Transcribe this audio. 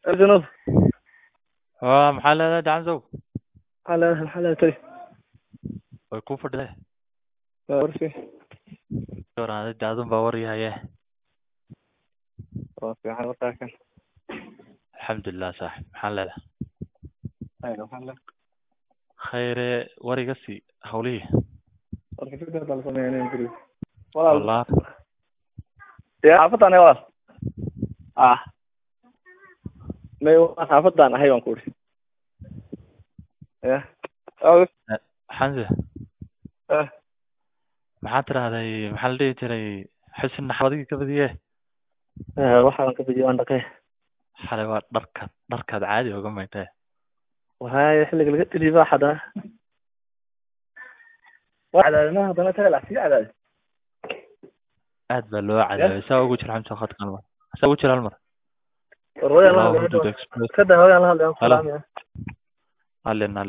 الجنوب waa maxaa leedahay gacansow على الحالة تري way kuu fadhiday ورفي waraaday daadun baa waryahaye ورفي على وطاكن alxamdulilah saaxib maxaa leedahay أيوة الحالة khayre war iga sii hawlihii ورفي فكرة على صميعني إنجليز والله wallah يا عفطان يا والله آه ما يوقف عفطان هاي وانكوري يا أو xamse آه maxaa tirahday maxaa la dhihi jiray xusin naxwadigii ka badiye waxaan ka fidiyo aan dhaqay xalay waa dharkaad dharkaad caadi oga maytee وهاي xilliga laga tiri baa xadaa waa cadaadinaha haddana taga lacsiga cadaadi aad baa loo cadaabay saa ugu jira xamse khadka hal mar saa ugu jira hal mar war hooyaan la Allahu hadlay Hudud Express kada hooyaan la hadlay aan ku Hello. salaamaya halin